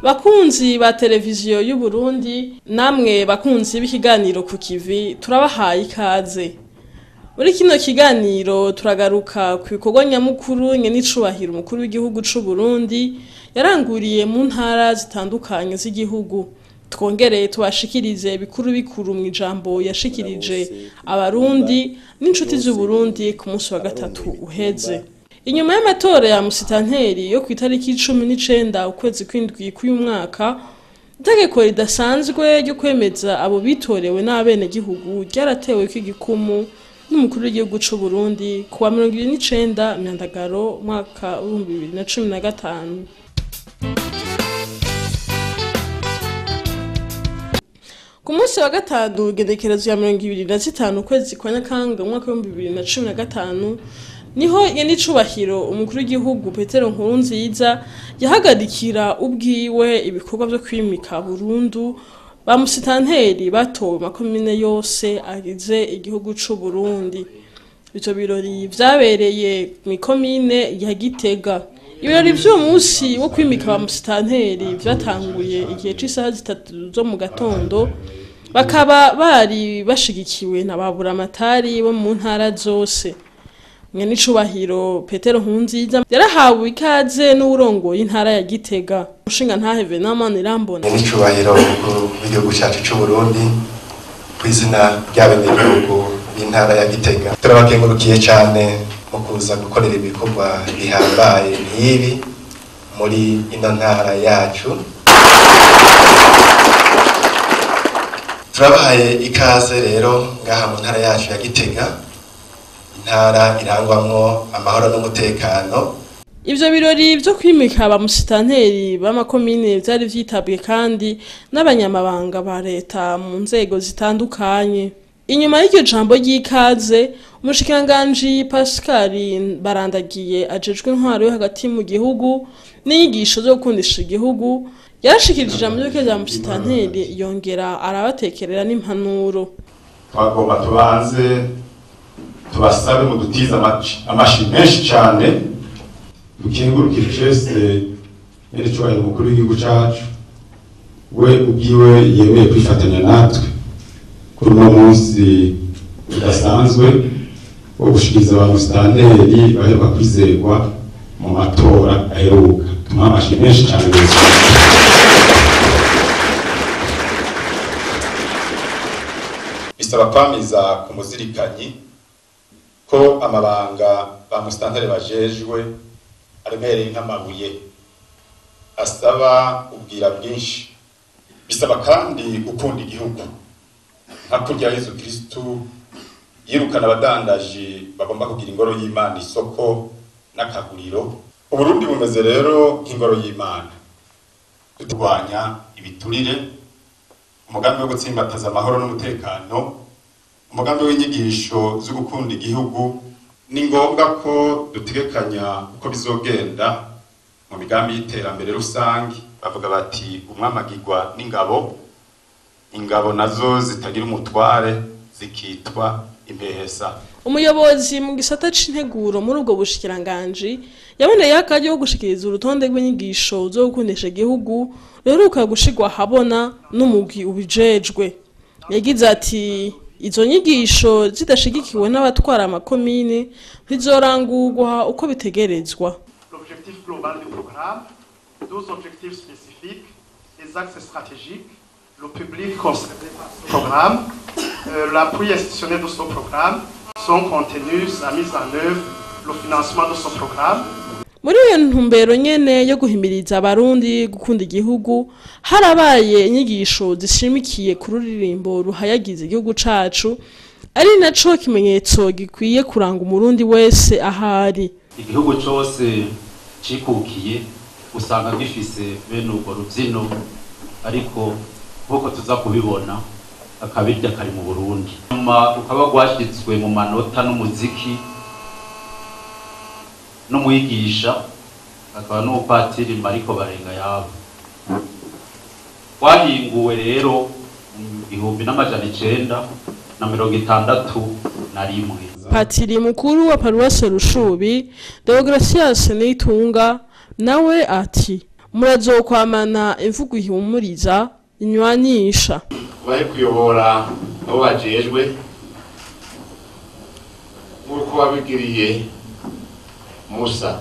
bakunzi ba televiziyo y'u Burundi namwe bakunzi b'ikiganiro ku kivi turabahaye ikaze muri kino kiganiro turagaruka ku bikorwa nyamukuru nye n'icubahiro umukuru w'igihugu c'u Burundi yaranguriye mu ntara zitandukanye z'igihugu twongereye tubashikirize bikuru bikuru mu ijambo yashikirije abarundi n'inshuti z'u Burundi ku munsi wa gatatu uheze inyuma y'amatora ya musitanteri yo ku itariki cumi n'icenda ukwezi kw'indwi k'uyu mwaka itegeko ridasanzwe ryo kwemeza abo bitorewe n'abenegihugu ryaratewe kw'igikumu n'umukuru w'igihugu c'u Burundi ku wa mirongo ibiri n'icenda myandagaro mwaka w'ibihumbi bibiri na cumi na gatanu ku munsi wa gatanu igenekerezo ya mirongo ibiri na zitanu ukwezi kwa nyakanga umwaka w'ibihumbi bibiri na cumi na gatanu niho nyenicubahiro umukuru w'igihugu petero nkurunziza yahagarikira ubwiwe ibikorwa vyo kwimika burundu ba musitanteri batowe makomine yose agize igihugu c'u Burundi ivyo birori vyabereye mw'ikomine ya Gitega ibirori vy'uwo munsi wo kwimika ba musitanteri vyatanguye igihe c'isaha zitatu zo mu gatondo bakaba bari bashigikiwe na baburamatari bo mu ntara zose nyenicubahiro petero nkunziza yarahawe ikaze n'uwurongoye intara ya gitega umushinga ntaheve n'amana irambona nyenicubahiro umukuru w'igihugu cyacu c'u Burundi ku izina ry'abenegihugu b'intara ya gitega turabakengurukiye cyane mu kuza gukorera ibikorwa bihambaye nk'ibi muri ino ntara yacu turabahaye ikaze rero ngaha mu ntara yacu ya gitega intara irangwamwo amahoro n'umutekano ivyo birori vyo kwimika ba musitanteri b'amakomine vyari vyitabwe kandi n'abanyamabanga ba leta mu nzego zitandukanye inyuma y'iryo jambo ry'ikaze umushikiranganji pascal barandagiye ajejwe intwaro yo hagati mu gihugu n'inyigisho zo gukundisha igihugu yarashikirije ijambo ry'uko rya musitanteri yongera arabatekerera n'impanuro twagomba tubanze tubasabe mu dutize amashi menshi cyane dukingurukire cese n'icyubahiro umukuru w'igihugu cyacu we ubwiwe yemeye kwifatanya natwe kuri uno munsi udasanzwe wo gushikiriza ba musitanteri baheruka kwizerwa mu matora aheruka tumuha amashi menshi cyane bisaba kwamiza ku muzirikanyi ko amabanga ba musitanteri bajejwe aremereye nk'amabuye asaba ubwira bwinshi bisaba kandi gukunda igihugu nka kurya yezu kristu yirukana abadandaji bagomba kugira ingoro y'imana isoko n'akaguriro uburundi bumeze rero nk'ingoro y'imana turwanya ibiturire umugambi wo gutsimbataza amahoro n'umutekano umugambi w'inyigisho zo gukunda igihugu ni ngombwa ko dutegekanya uko bizogenda mu migambi y'iterambere rusange bavuga bati umwamagirwa n'ingabo ingabo nazo zitagira umutware zikitwa impehesa umuyobozi mu gisata c'integuro muri ubwo bushikiranganji yaboneye akaryo ko gushikiriza urutonde rw'inyigisho zo gukundisha igihugu ruheruka gushirwa ahabona n'umugwi ubijejwe yagize ati izo nyigisho zidashigikiwe n'abatwara amakomine ntizorangurwa uko bitegerezwa l'objectif global du programme, 12 objectifs spécifiques, les axes stratégiques, le public concerné par ce programme, euh, l'appui institutionnel de ce programme sont contenus la mise en œuvre, le financement de ce programme. muri iyo ntumbero nyene yo guhimiriza abarundi gukunda igihugu harabaye inyigisho zishimikiye ku ruririmbo ruhayagiza igihugu cacu ari naco kimenyetso gikwiye kuranga umurundi wese ahari igihugu cyose cikukiye usanga gifise bene urwo rubyino ariko nk'uko tuza kubibona akabirya kari mu burundi nyuma rukaba rwashyizwe mu manota n'umuziki n'umwigisha akaba n'umupatiri mariko barenga yabo rwahinguwe rero mu gihumbi n'amajana icenda na mirongo itandatu na rimwe patiri mukuru wa paruwasi rushubi deogratias nitunga nawe ati murazokwamana imvugo ihumuriza inywanisha bahe kuyobora abo bajejwe nk'uko wabigiriye musa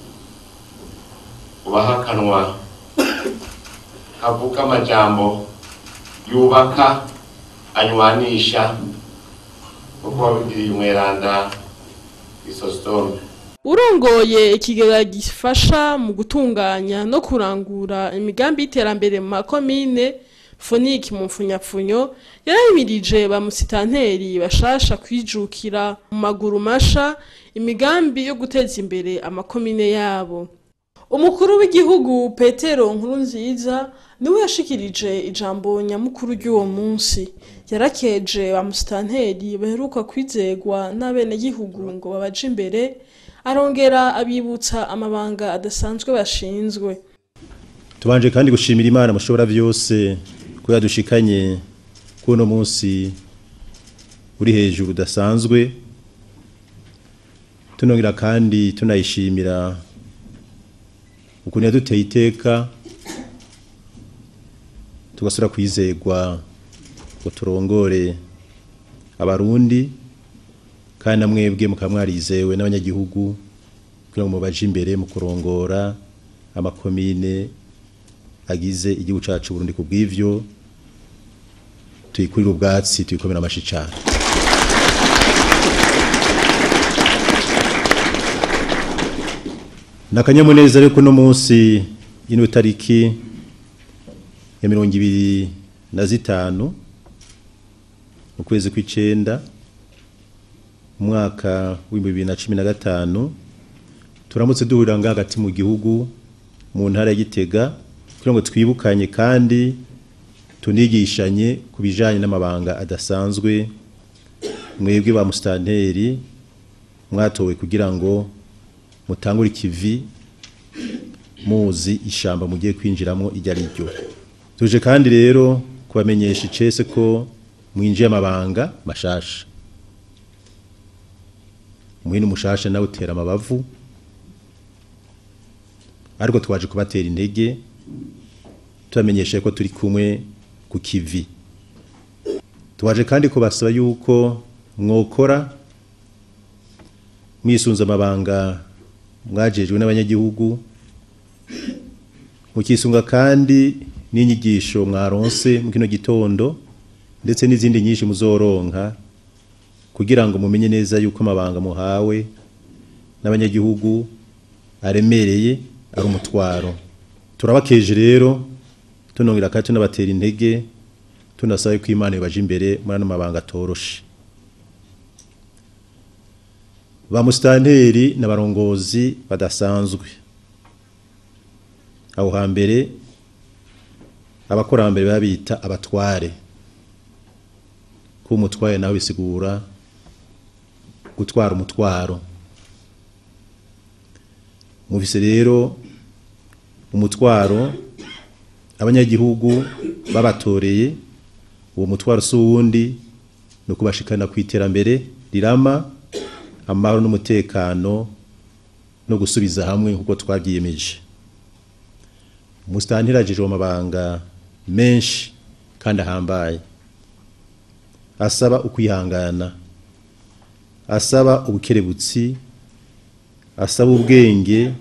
ubaha akanwa kavuga amajambo yubaka anywanisha nk'uko wabigiriye umweranda isositome urongoye ikigega gifasha mu gutunganya no kurangura imigambi y'iterambere mu makomine foniki mu mfunyapfunyo yarahimirije ba musitanteri bashasha kwijukira mu maguru masha imigambi yo guteza imbere amakomine yabo umukuru w'igihugu petero nkurunziza niwe yashikirije ijambo nyamukuru ry'uwo munsi yarakeje ba musitanteri baheruka kwizegwa n'abenegihugu ngo babaje imbere arongera abibutsa amabanga adasanzwe bashinzwe tubanje kandi gushimira imana mushobora byose ko yadushikanye kuno munsi uri hejuru udasanzwe tunongera kandi tunayishimira ukuntu yaduteye iteka tugasura kwizegwa ngo turongore abarundi kandi namwebwe mukaba mwarizewe n'abanyagihugu kugira ngo mubaje imbere mu kurongora amakomine agize igihugu cacu Burundi ku bw'ivyo tuyikurira ubwatsi tuyikomera amashi cane nakanyamuneza ariko no munsi y'ino tariki ya mirongo ibiri na zitanu mu kwezi kw'icenda umwaka w'ibihumbi bibiri na cumi na gatanu turamutse duhurira ngaha hagati mu gihugu mu ntara ya Gitega kugira ngo twibukanye kandi tunigishanye ku bijanye n'amabanga adasanzwe mwebwe ba musitanteri mwatowe kugira ngo mutangure ikivi muzi ishamba mugiye kwinjiramo iryo ari ryo tuje kandi rero kubamenyesha icese ko mwinjiye amabanga mashasha umuhini umushasha nawe utera amabavu ariko twaje kubatera intege tubamenyesha ko turi kumwe ku kivi twaje kandi kubasaba yuko mwokora mwisunze amabanga mwajejwe n'abanyagihugu mukisunga kandi n'inyigisho mwaronse mu kino gitondo ndetse n'izindi nyinshi muzoronka kugira ngo mumenye neza yuko amabanga muhawe n'abanyagihugu aremereye ari umutwaro turabakeje rero tunongera kandi tunabatera intege tunasaba ko imana ibaje imbere muri ano mabanga atoroshe ba musitanteri n'abarongozi badasanzwe aho hambere abakurambere babita abatware kuba umutware nawe bisigura gutwara umutwaro mubise rero umutwaro abanyagihugu babatoreye uwo mutwaro si uwundi ni ukubashikana ku iterambere rirama amahoro n'umutekano no gusubiza hamwe nk'uko twabyiyemeje umusitani iragejeje amabanga menshi kandi ahambaye asaba ukwihangana asaba ubukerebutsi asaba ubwenge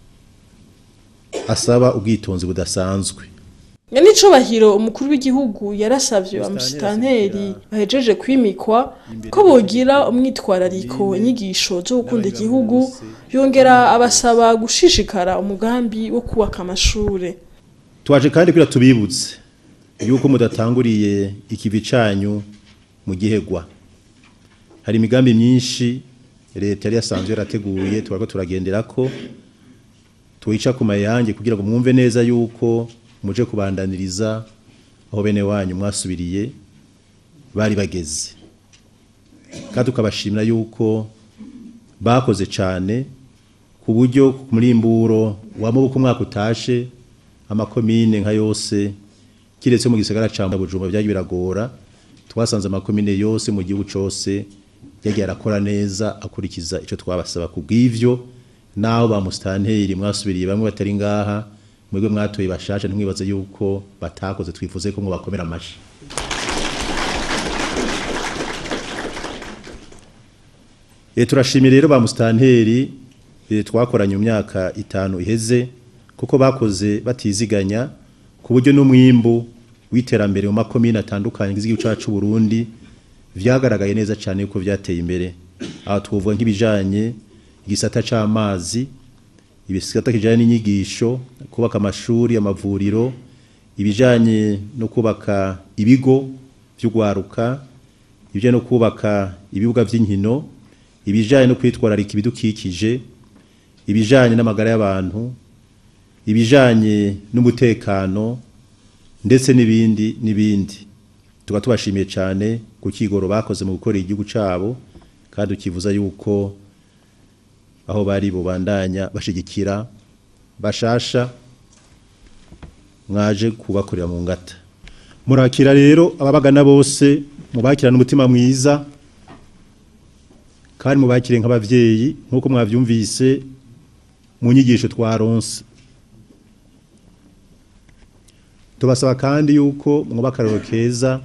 asaba ubwitonzi budasanzwe nyanicubahiro umukuru w'igihugu yarasavye amusitanteri bahejeje kwimikwa ko bogira umwitwarariko inyigisho zo gukunda igihugu yongera abasaba gushishikara umugambi wo kubaka amashure twaje kandi kugira tubibutse yuko mudatanguriye ikivi canyu mu gihegwa hari imigambi myinshi leta yari yasanzwe yarateguye twariko turagenderako tuyica ku mayange kugira ngo mwumve neza yuko muje kubandaniriza aho bene wanyu mwasubiriye bari bageze kandi tukabashimira yuko bakoze cyane ku buryo muri imburo wamubuka umwaka utashe amakomine nka yose kiretse mu gisagara ca Bujumbura byagiye biragora twasanze amakomine yose mu gihugu cose yagiye arakora neza akurikiza ico twabasaba ku bw'ivyo naho ba mustanteri mwasubiriye bamwe batari ngaha mwebwe mwatoye bashasha ntimwibaze yuko batakoze twifuze ko ngo bakomera amashi E, turashimira rero ba mustanteri e, twakoranye mu myaka itanu iheze kuko bakoze batiziganya ku buryo n'umwimbu w'iterambere mu makomine atandukanye y'igihugu cyacu Burundi vyagaragaye neza cyane yuko vyateye imbere aho twovuga nk'ibijanye igisata c'amazi ibisata kijanye n'inyigisho kubaka amashuri amavuriro ibijanye no kubaka ibigo vy'ugwaruka ibijanye no kubaka ibibuga vy'inkino ibijanye no kwitwararika ibidukikije ibijanye n'amagara y'abantu ibijanye n'umutekano ndetse n'ibindi n'ibindi tuba tubashimiye cyane ku kigoro bakoze mu gukorera igihugu cyabo kandi ukivuza yuko aho bari bubandanya bashigikira bashasha mwaje kubakorera mu ngata murakira rero ababagana bose mubakirana umutima mwiza kandi mubakire nk'abavyeyi nk'uko mwavyumvise mu nyigisho twaronse tubasaba kandi yuko mwuba akararo keza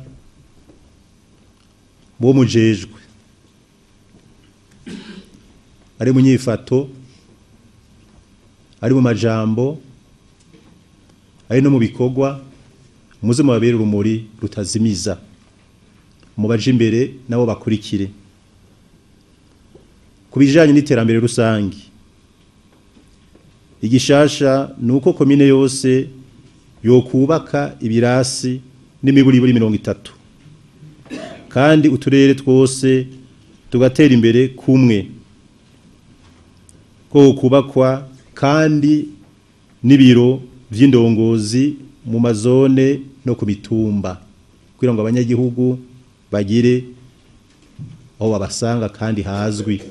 bo mujejwe ari mu nyifato ari mu majambo ari no mu bikorwa muze mubabere urumuri rutazimiza mubaje imbere nabo bakurikire ku bijanye n'iterambere rusange igishasha ni uko komine yose yokubaka ibirasi n'imiburiburi mirongo itatu kandi uturere twose tugatera imbere kumwe ko kubakwa kandi n'ibiro vy'indongozi mu mazone no ku mitumba kugira ngo abanyagihugu bagire aho babasanga kandi hazwi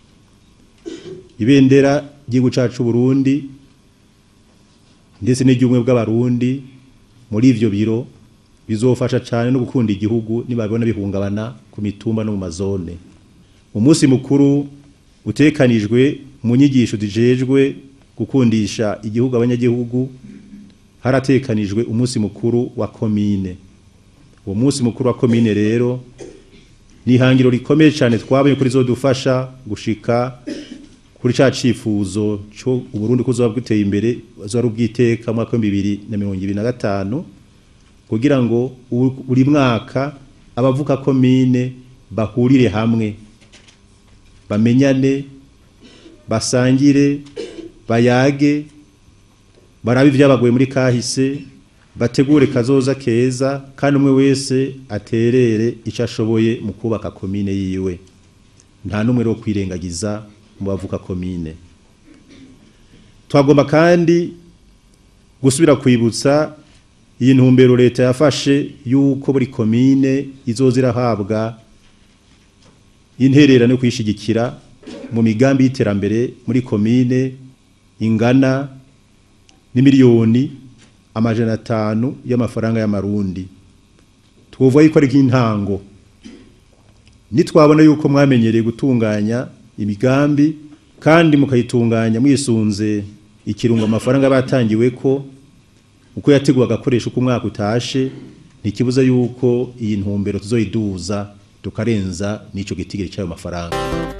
ibendera ry'igihugu cacu Burundi ndetse n'iry'ubumwe bw'abarundi muri ivyo biro bizofasha cyane no gukunda igihugu nibabona bihungabana ku mitumba no mu mazone umunsi mukuru utekanijwe mu nyigisho dijejwe gukundisha igihugu abanyagihugu haratekanijwe umunsi mukuru wa komine uwo munsi mukuru wa komine rero ni ihangiro rikomeye cyane twabonye kuri zodufasha gushika kuri ca cifuzo cyo uburundi kuzoba bwiteye imbere bazari ubwiteka mu mwaka wa 2025 kugira ngo buri mwaka abavuka komine bahurire hamwe bamenyane basangire bayage barabe ibyabagoye muri kahise bategure kazoza keza kandi umwe wese aterere icyo ashoboye mu kubaka komine yiwe nta n'umwe wo kwirengagiza mu bavuka komine twagomba kandi gusubira kwibutsa iyi ntumbero leta yafashe yuko buri komine izoza irahabwa intererano yo kuyishigikira mu migambi y'iterambere muri komine ingana n'imiliyoni amajana atanu y'amafaranga y'amarundi twovuga yuko ari nk'intango nitwabona yuko mwamenyereye gutunganya imigambi kandi mukayitunganya mwisunze ikirungo amafaranga batangiwe ko uko yateguwe agakoresho uko umwaka utashe ntikibuza yuko iyi ntumbero tuzoyiduza tukarenza n'ico gitigiri cy'ayo mafaranga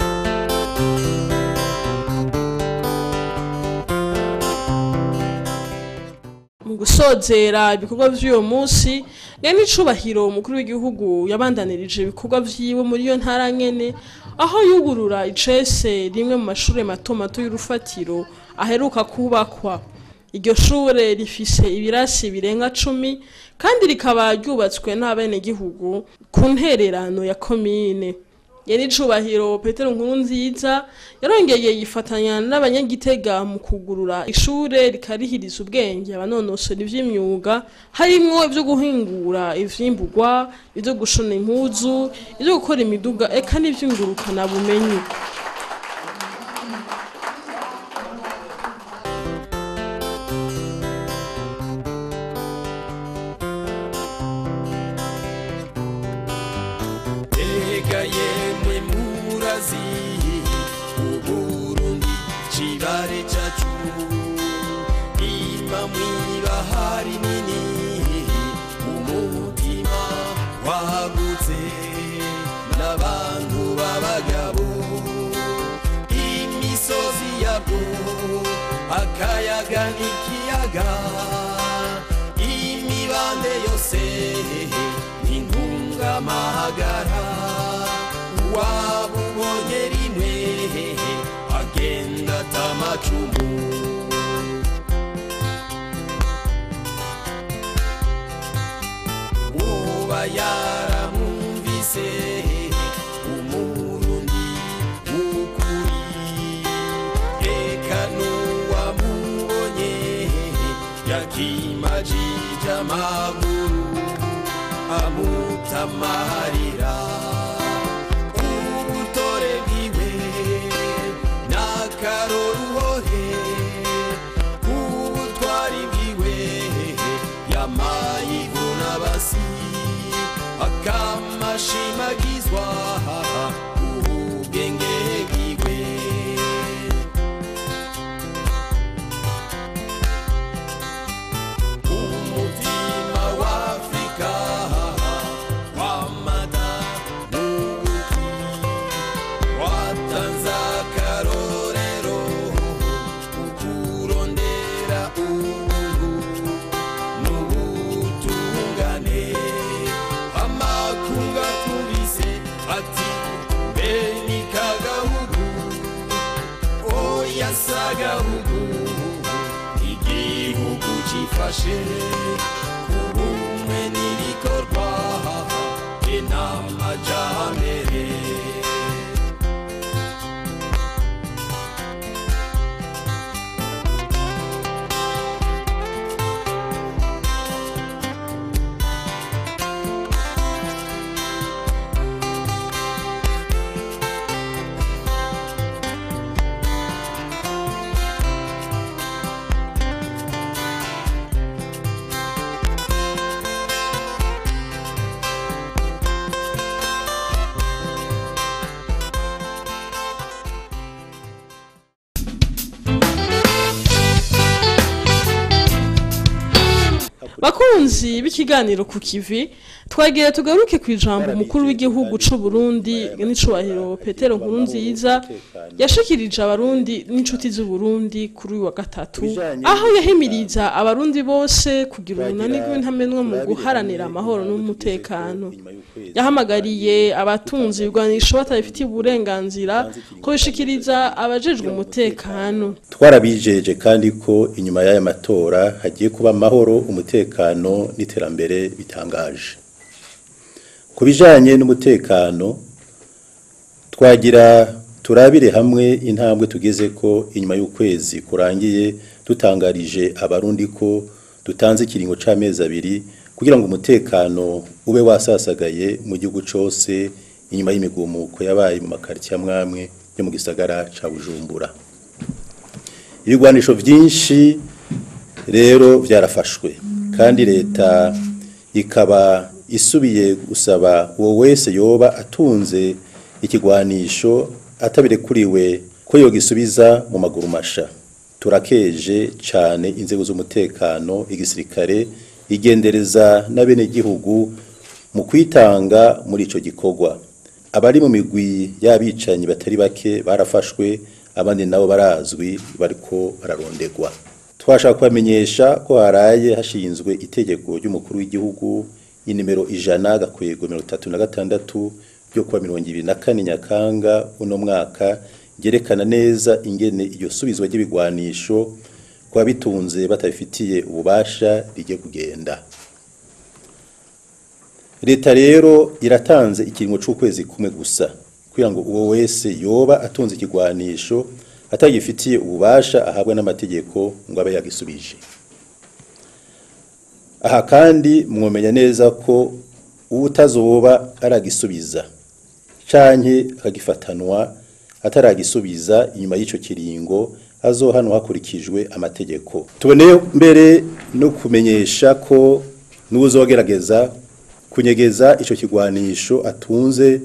mu gusozera ibikorwa by'uyu munsi rero n'icubahiro umukuru w'igihugu yabandanirije ibikorwa vyiwe muri iyo ntara nyene aho yugurura icese rimwe mu mashuri mato mato y'urufatiro aheruka kubakwa iryo shure rifise ibirasi birenga cumi kandi rikaba ryubatswe n'abenegihugu ku ntererano ya komine yari icubahiro petero nkuru nziza yarongeye yifatanya n'abanyagitega mu kugurura ishure rikarihiriza ubwenge abanonosora ivy'imyuga harimwo ivyo guhingura ivyimburwa ivyo gushona impuzu ivyo gukora imiduga eka n'ivy'ingurukana bumenyi Ega yemwe murazi Uburundi cibare cacu Ima mwibahari nini umutima wagutse n'abantu b'abagabo imisozi yabwo akayaga n'ikiyaga imibande yose n'intungamahagara waba ubonye rimwe agenda atamacumu uba yaramwumvise umurundi w'ukuri eka n'uwamubonye yakimajije amaguru amutamarira ubutore bwiwe n'akaroruhore ubutwari bwiwe yamayivuna basi akamashimagizwa ubwenge bwiwe umutima w'afrika wamada n'ubuki watanze akarorero ukurondera ubuntu n'ubutungane amakunga tubise ati mbe ni kagahugu oya sagahugu igihugu cifashe ubumwe n'ibikorwa inamajambere bakunzi b'ikiganiro ku kivi twagira tugaruke ku ijambo umukuru w'igihugu c'u Burundi n'icubahiro Petero Nkurunziza yashikirije abarundi n'inshuti z'u Burundi kuri uyu wa gatatu aho yahimiriza abarundi bose kugira urunani rw'intamenwa mu guharanira amahoro n'umutekano yahamagariye abatunzi ibigwanisho batabifitiye uburenganzira kubishikiriza abajejwe umutekano twarabijeje kandi ko inyuma y'aya matora hagiye kuba amahoro umutekano n'iterambere bitangaje ku bijyanye n'umutekano twagira turabire hamwe intambwe tugeze ko inyuma y'ukwezi kurangiye dutangarije abarundi ko dutanze ikiringo c'amezi abiri kugira ngo umutekano ube wasasagaye mu gihugu cyose inyuma y'imigumuko yabaye mu makaritsiye amwamwe yo mu gisagara ca bujumbura ibigwanisho byinshi rero byarafashwe kandi leta ikaba isubiye gusaba uwo wese yoba atunze ikigwanisho atabirekuriwe ko yogisubiza mu maguru masha turakeje cyane inzego z'umutekano igisirikare igendereza n'abenegihugu mu kwitanga muri ico gikorwa abari mu migwi y'abicanyi batari bake barafashwe abandi nabo barazwi bariko bararondegwa twashaka kubamenyesha ko haraye hashinzwe itegeko ry'umukuru w'igihugu inimero ijana gakwego mirongo itatu na gatandatu ryo kuwa mirongo ibiri na kane nyakanga uno mwaka ryerekana neza ingene iryo subizwa ry'ibigwanisho ku babitunze batabifitiye ububasha rijye kugenda leta rero iratanze ikiringo c'ukwezi kumwe gusa kugira ngo uwo wese yoba atunze ikigwanisho atagifitiye ububasha ahabwa n'amategeko ngo abe yagisubije aha kandi mwomenya neza ko utazoba aragisubiza canke akagifatanwa ataragisubiza inyuma y'ico kiringo azohanwa hakurikijwe amategeko tuboneye mbere no kumenyesha ko n'uzogerageza kunyegeza ico kigwanisho atunze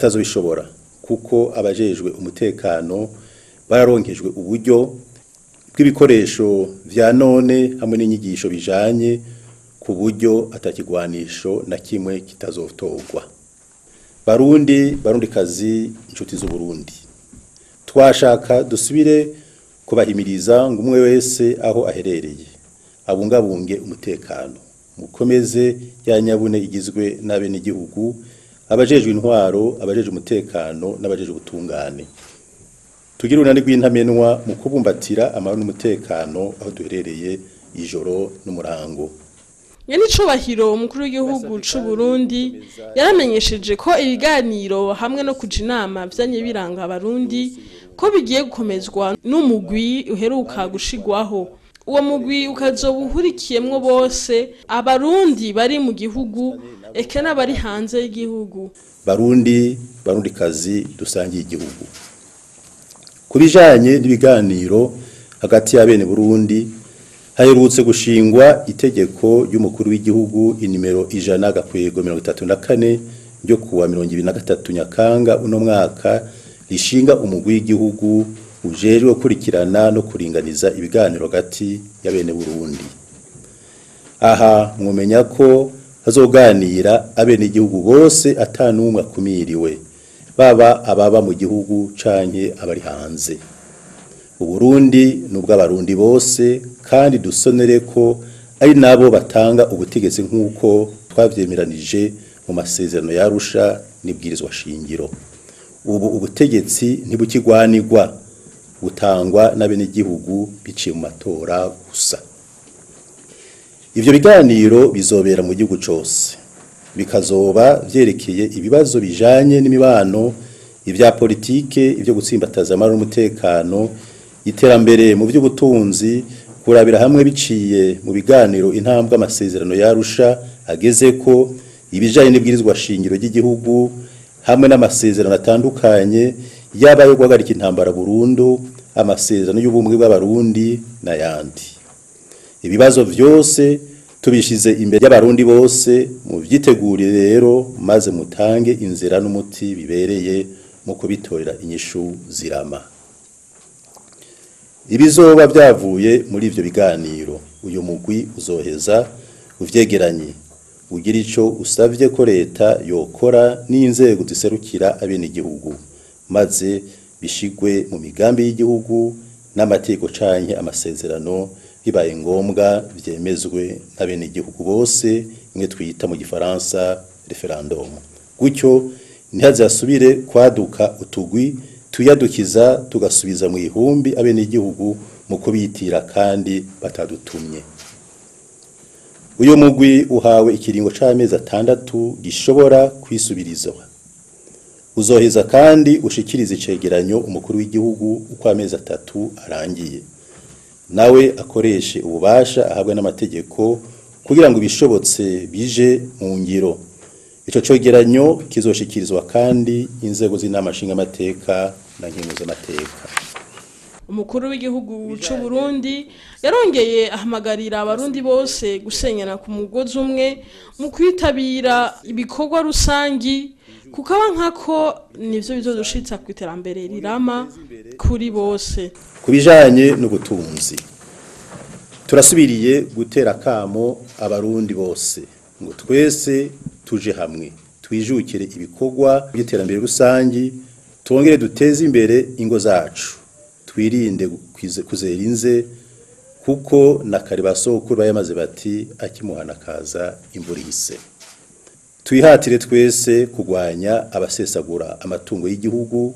atazobishobora kuko abajejwe umutekano bararonkejwe uburyo bw'ibikoresho vya none hamwe n'inyigisho bijanye ku buryo atakigwanisho na kimwe kitazotogwa barundi barundikazi inshuti z'uburundi twashaka dusubire kubahimiriza ngo umwe wese aho aherereye abungabunge umutekano mukomeze ya nyabune igizwe n'abenegihugu abajejwe intwaro abajejwe umutekano n'abajejwe ubutungane tugire urunani rw'intamenwa mu kubumbatira amahoro n'umutekano aho duherereye ijoro n'umurango Nyenicubahiro umukuru w'igihugu c'u Burundi yaramenyesheje ko ibiganiro hamwe no kuja inama vyanye biranga abarundi ko bigiye gukomezwa n'umugwi uheruka gushigwaho uwo mugwi ukazoba uhurikiyemwo bose abarundi bari mu gihugu eke n'abari hanze y'igihugu barundi barundikazi dusangiye igihugu ku bijanye n'ibiganiro hagati ya bene Burundi haherutse gushingwa itegeko ry'umukuru w'igihugu inimero ijana gakwego mirongo itatu na kane ryo kuwa mirongo ibiri na gatatu nyakanga uno mwaka rishinga umugwi w'igihugu ujejwe gukurikirana no kuringaniza ibiganiro hagati ya bene Burundi aha mwomenya ko hazoganira abene igihugu bose atanumwe akumiriwe baba ababa mu gihugu canke abari hanze uburundi n'ubw'abarundi bose kandi dusonere ko ari nabo batanga ubutegetsi nk'uko twavyemeranije mu masezerano yarusha n'ibwirizwa shingiro ubu ubutegetsi ntibukigwanirwa butangwa n'abenegihugu biciye mu matora gusa ivyo biganiro bizobera mu gihugu cose bikazoba vyerekeye ibibazo bijanye n'imibano ivya politike ivyo gutsimbataza amahoro n'umutekano iterambere mu by'ubutunzi kurabira hamwe biciye mu biganiro intambwe amasezerano yarusha ageze ko ibijanye n'ibwirizwa shingiro ry'igihugu hamwe n'amasezerano atandukanye yaba yo guhagarika intambara burundu amasezerano y'ubumwe bw'abarundi n'ayandi ibibazo vyose tubishize imbere y'abarundi bose mu vyitegurire rero maze mutange inzira n'umuti bibereye mu kubitorera inyishu zirama ibizoba byavuye muri ivyo biganiro uyu mugwi uzoheza uvyegeranye ugira ico usavye ko leta yokora n'inzego ziserukira abenegihugu maze bishigwe mu migambi y'igihugu n'amategeko canke amasezerano bibaye ngombwa vyemezwe n'abenegihugu bose imwe twita mu gifaransa referendum gutyo ntihazasubire kwaduka utugwi tuyadukiza tugasubiza mu ihumbi abenegihugu mu kubitira kandi batadutumye uyu mugwi uhawe ikiringo c'amezi atandatu gishobora kwisubirizwa uzoheza kandi ushikiriza icegeranyo umukuru w'igihugu uko amezi atatu arangiye nawe akoreshe ububasha ahabwa n'amategeko kugira ngo ibishobotse bije mu ngiro ico cegeranyo kizoshikirizwa kandi inzego z'inama nshingamateka na nkenguzamateka umukuru w'igihugu c'u Burundi yarongeye ahamagarira abarundi bose gusenyana ku mugozi umwe mu kwitabira ibikorwa rusangi kukaba nkako nivyo bizodushitsa ku iterambere rirama kuri bose ku bijanye n'ubutunzi turasubiriye gutera kamo abarundi bose ngo twese tuje hamwe twijukire ibikorwa by'iterambere rusangi twongere duteze imbere ingo zacu twirinde kwize- kuzera inze kuko na kare basokuru bayamaze bati akimuhana kaza imvura ihise twihatire twese kurwanya abasesagura amatungo y'igihugu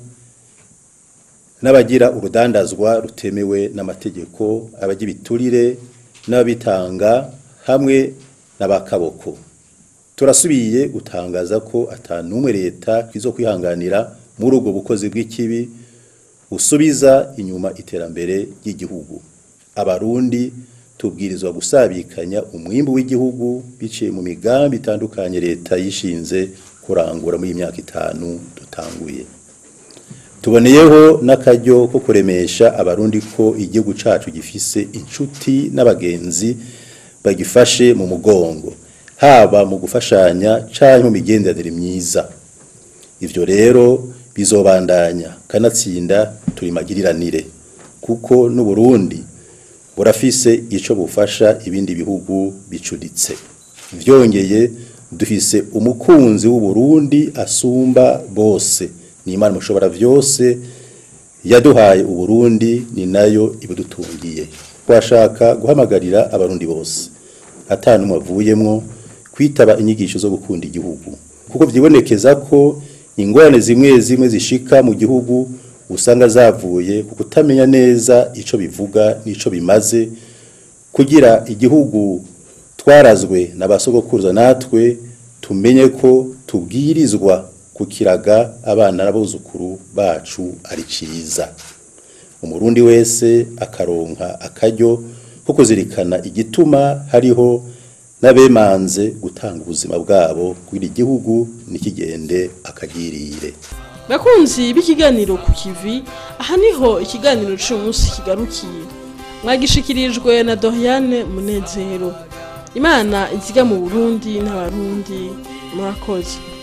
n'abagira urudandazwa rutemewe n'amategeko abagira ibiturire n'ababitanga hamwe n'abakaboko turasubiye gutangaza ko atanumwe leta izo kwihanganira muri ubwo bukozi bw'ikibi usubiza inyuma iterambere ry'igihugu abarundi tubwirizwa gusabikanya umwimbu w'igihugu biciye mu migambi itandukanye leta yishinze kurangura muri iyi myaka itanu dutanguye tuboneyeho n'akaryo ko kuremesha abarundi ko igihugu cacu gifise inshuti n'abagenzi bagifashe mu mugongo haba mu gufashanya canke mu migenderanire myiza ivyo rero bizobandanya kanatsinda turi magiriranire kuko n'uburundi burafise ico bufasha ibindi bihugu bicuditse vyongeye dufise umukunzi w'u Burundi asumba bose ni Imana mushobora vyose yaduhaye u Burundi ni nayo ibidutungiye twashaka guhamagarira abarundi bose atanu umwe avuyemwo kwitaba inyigisho zo gukunda igihugu kuko vyibonekeza ko ingorane zimwe zimwe zishika mu gihugu usanga zavuye ku kutamenya neza ico bivuga n'ico bimaze kugira igihugu twarazwe n'abasogokuruza natwe tumenye ko tubwirizwa kukiraga abana n'abuzukuru bacu ari ciza umurundi wese akaronka akaryo ko kuzirikana igituma hariho n'abemanze gutanga ubuzima bwabo kugira igihugu nikigende akagirire bakunzi b'ikiganiro ku kivi aha niho ikiganiro cy'uyu munsi kigarukiye mwagishikirijwe na Doriane Munezero imana iziga mu Burundi n'abarundi murakoze